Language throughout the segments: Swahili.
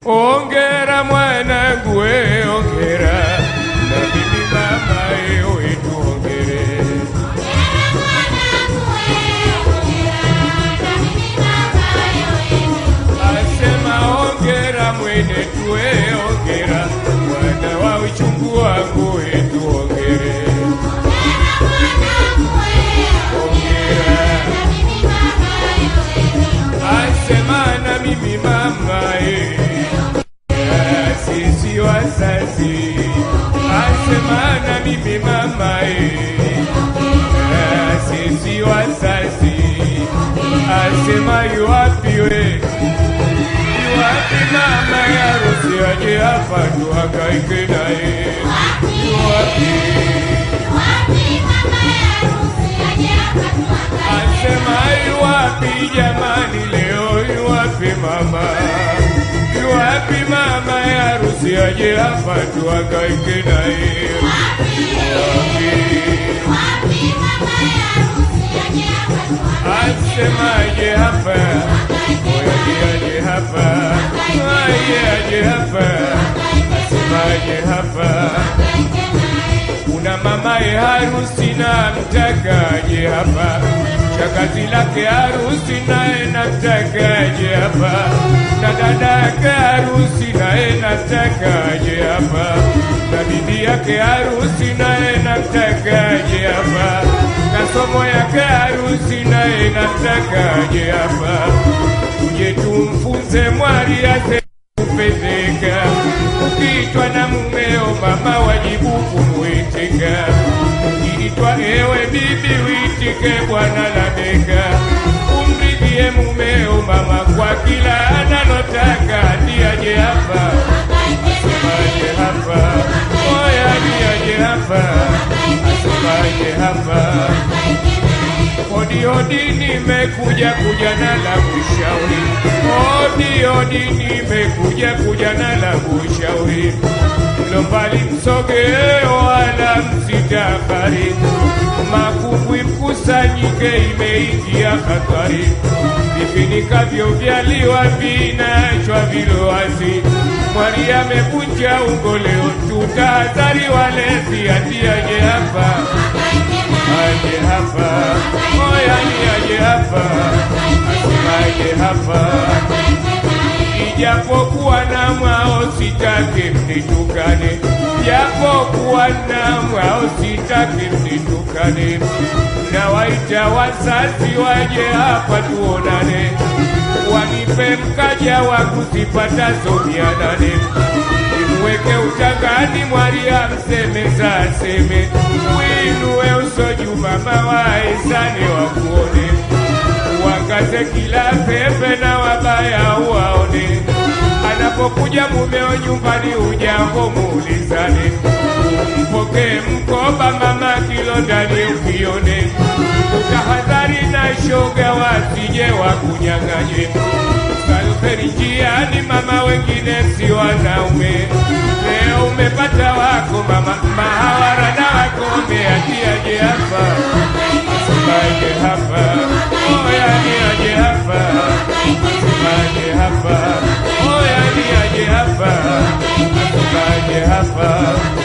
Ongera mwanangu we, ongera na bibi mama ewe tuongere. Asema ongera mwene tuwe, ongera mwana wa uchungu wangu we, tuongere. Ongera asema na mimi mama e, sisi wazazi asema na mimi mama e, sisi wazazi asema yuwapi we yuwapi mama ya harusi aje hapa tuhangaike naye yuwapi asema yuwapi jamani leo yuwapi mama yuwapi mama ya harusi aje hapa tuhangaike naye yuwapi asemaje hapa oyaje aje hapa aye aje hapa asemaje hapa kuna mamaye harusi na mtakaje hapa shakazi lake harusi naye namtakaje hapa na dada yake harusi naye namtakaje hapa na bibi yake harusi naye namtakaje hapa na somo yake harusi naye namtakaje hapa tuje tumfunze mwari ase kupendeka ukiitwa na mumeo mama wajibu kumwitika ukiitwa ewe bibi witike bwana lameka umridhie mumeo mama kwa kila analotaka ndiaje hapa asemaje hapa oya ndiaje hapa asemaje hapa Odi odi nimekuja kuja na la kushauri. Odi odi nimekuja kuja na la kushauri. Mlo mbali msogee wala msitafari. Makumbwi mkusanyike imeingia hatari. Vifinikavyo vyaliwa vinachwa vilowazi. Mwari amevunja ungo leo, tutahadhari walezi, atiaje hapa aje hapa, oya ni aje hapa, asemaje hapa, ijapokuwa na mwao sitaki mnitukane, japokuwa na mwao sitaki mnitukane, nawaita wazazi waje hapa tuonane, wanipe mkaja wangu zipatazo mia nane Nimweke utangani mwari amsemeza aseme Winuwe uso juu mama waizane wakuone Uangaze kila pepe na wabaya uwaone Anapokuja mumeo nyumbani ujambo muulizane Mpokee mkoba mama kilo ndani ukione Utahadhari na shoga wasije wakunyang'anye Salferi njiani mama wengine si wanaume Leo umepata wako mama mahawara na wakome atiaje hapa Asemaje hapa Oya ni aje hapa Asemaje hapa Oya ni aje hapa Asemaje hapa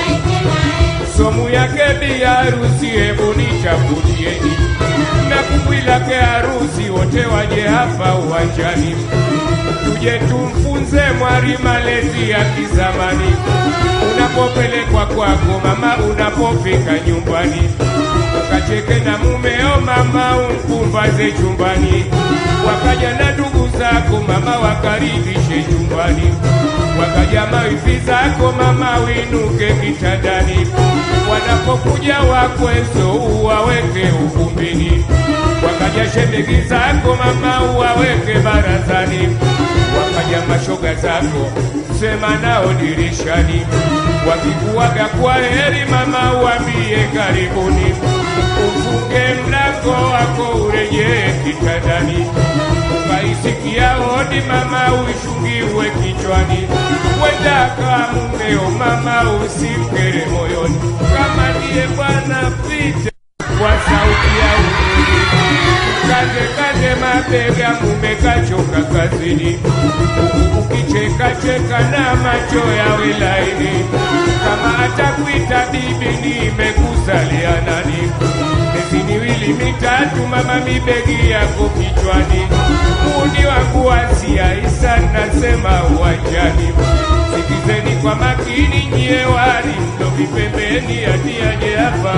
somu yake bi harusi, hebu nichagulieni na kumbwi lake harusi, wote waje hapa uwanjani, tuje tumfunze mwari malezi ya kizamani. Unapopelekwa kwako mama, unapofika nyumbani, ukacheke na mumeo mama, umpumbaze chumbani. Wakaja na ndugu zako mama, wakaribishe nyumbani wakaja mawifi zako mama, winuke kitandani. Wanapokuja wakwezo uwaweke ukumbini, wakaja shemegi zako mama, uwaweke barazani. Wakaja mashoga zako sema nao dirishani, wakikuwaga kwa heri mama, uambie karibuni, ufunge mlango wako urejee kitandani ukaisikia hodi mama, uishungiwe kichwani, wenda kwa mumeo mama, usimkere moyoni, kama ndiye bwana pita kwa sauti ya uzuri kaze kaze mabega mume kachoka kazini Huku ukicheka cheka na macho yawe laini kama atakuita bibi nimekusalia nani miezi miwili mitatu mama mibegi yako kichwani muni wangu wasia isa nasema uwanjani sikizeni kwa makini nyie wali ndo vipembeni atiaje hapa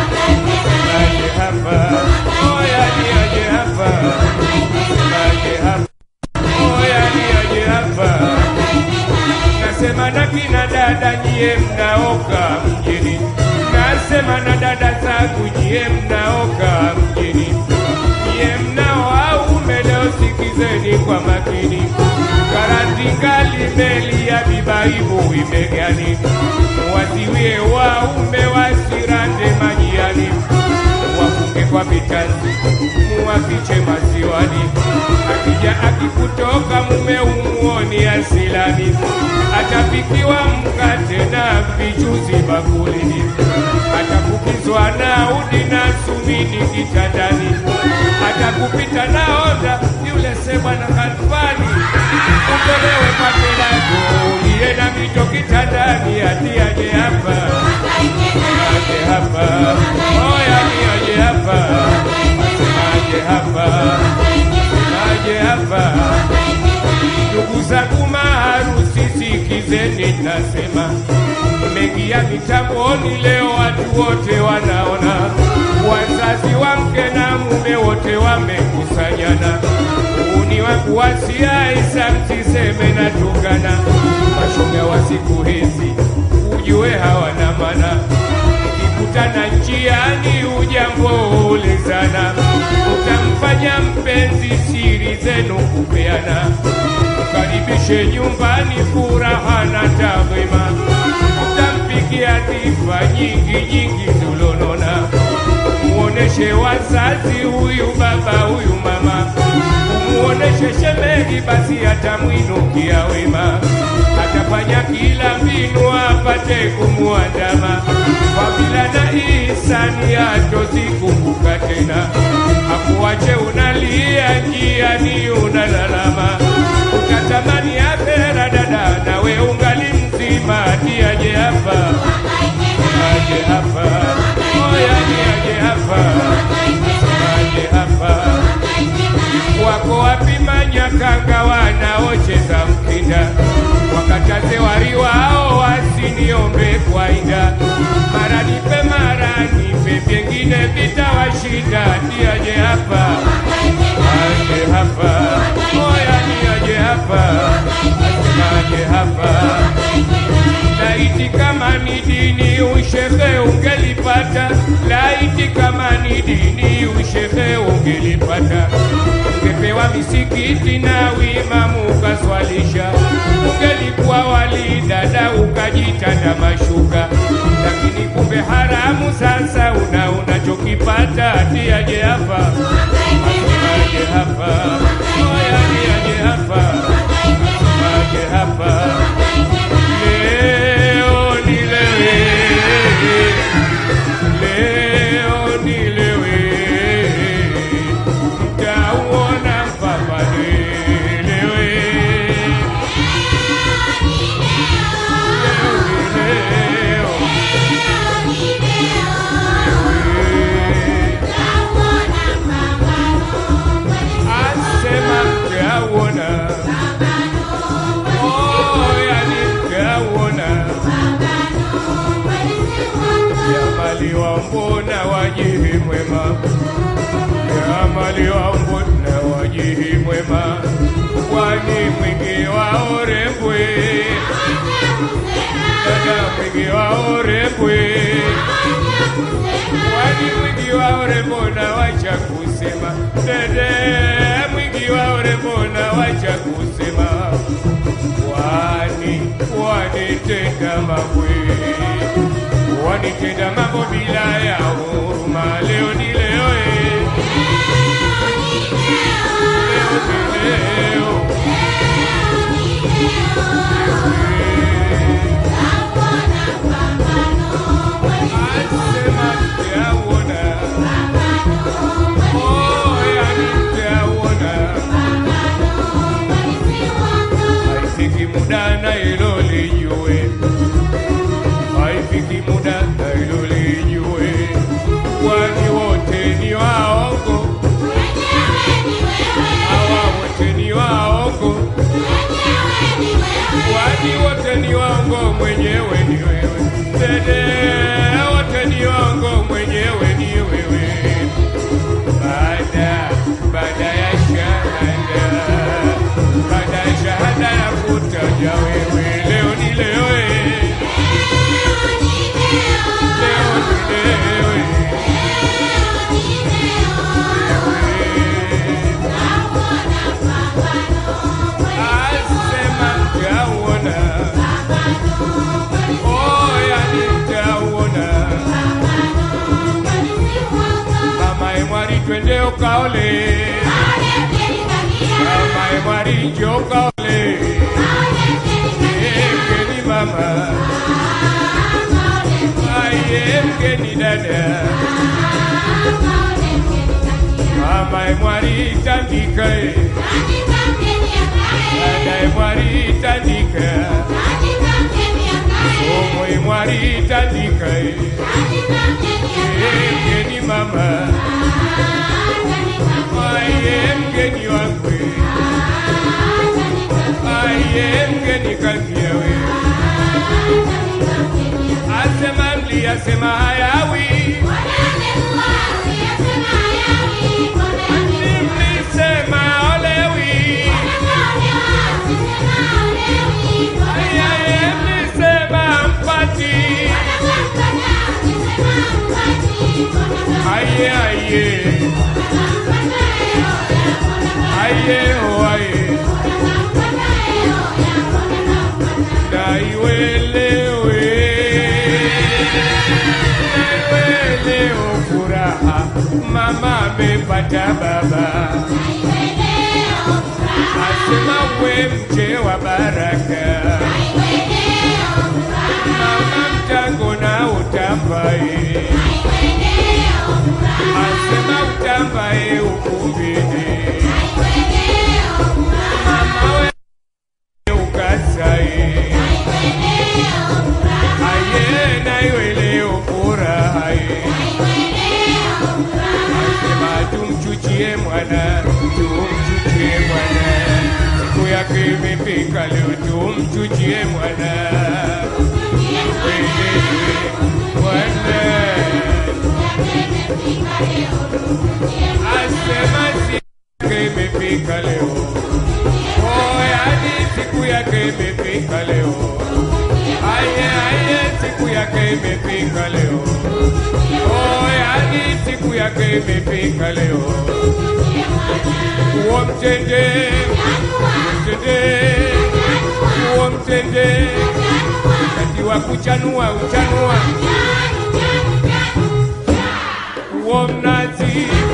aje hapa oya niaje hapa aje hapa oya niaje hapa nasema na kina dada nyie mnaoka mjini nasema na dada zangu nyie mnaoka mjini nyie mnao aume leo sikizeni kwa makini karatingali meli ya bibaibu imegani wasiwie waume wasirande majiani wafunge kwa vitanzi muwafiche maziwani akija akikutoka mume umuoni asilani atapikiwa mkate na vichuzi bakulini atakukizwa na udi na sumini kitandani atakupita na onda yule sebwana kalfani utolewe pate lako uliye na mito kitandani atiaje hapa aje hapa oya ni aje hapa aje hapa aje hapa ndugu zangu maharusi sikizeni nasema mengia mitamboni leo watu wote wanaona wazazi wa mke na mume wote wamekusanyana uni wangu wasia isa msiseme na tungana mashoga wa siku hizi ujue hawana mana mkikutana njiani ujambo ulizana utamfanya mpenzi siri zenu kupeana mkaribishe nyumbani furaha na tadhima utampikia dhifa nyingi nyingi zulonona muoneshe wazazi huyu baba huyu mama umuoneshe shemegi basi atamwinukia wema atafanya kila mbinu apate kumwandama fadhila na ihsani atozikumbuka tena akuache unalia njiani unalalama ukatamani akhera dada nawe ungali mzima atiaje hapa aje hapa oya ni aje hapa aje hapa wako wapi manyakanga wanaocheza mkinda wakataze wari wao wasiniombe kwaida mara nipe mara nipe vyengine vitawashinda tiaje hapa aje hapa oya ni aje hapa aje hapa laiti kama ni dini ushehe ungelipata laiti kama ni dini ushehe ungelipata ungepewa misikiti na wimamu ukaswalisha ungelikuwa wali dada ukajitanda mashuka lakini kumbe haramu sasa una unachokipata atiaje hapa aje hapa oya ni aje hapa aje hapa leo nilewe leo nilewe mtauona mpaka nilewe leo asema mtauona oh yani mtauona Jamaliwa mbona wajihi mwema, jamaliwa mbona wajihi mwema, kwani mwingi wa urembwe, dada mwingi wa urembwe, kwani mwingi wa urembo na wacha kusema, dede mwingi wa urembo na wacha kusema, kwani wanitenda mabwe wanitenda mambo bila ya huruma. Leo ni leo, eh. leo ni leo, asema mtauona, oh, yani muda na hilo lijue, haifiki muda na hilo lijue, kwani wote ni waongo, hawa wote ni waongo, kwani wote ni waongo, mwenyewe ni wewe dede, wote ni waongo, mwenyewe ni wewe baada baada ya shahada baada ya shahada ya kutaja wewe leo ni leo eh. leo ni leo eh. asema mtauona oya nitauona mama emwari twende ukaole mama emwari njo ukaole mgeni mama aye mgeni dada mama emwari tandika e dada emwari tandika somo emwari tandika e mgeni mama aye mgeni wangu aye mgeni kangiawe asema mli asema hayawi mlisema olewi ayaye mlisema mpati aye aye aye o aye naiwelewe naiweleo furaha mama amepata baba asema we mche wa baraka mama mtango na utambaye asema utambaye ukumbini mama we ukasaye aye naiweleo furahaye asema tumchuchie mwana tumchuchie mwana siku yake imefika leo tumchuchie mwana Welele, mwana asema siku yake imefika leo Oh, yani siku yake imefika leo aye aye siku yake imefika leo Oh, yani siku yake imefika leo uo mtende mtende uo mtende wakati wa kuchanua uchanua uo mnazi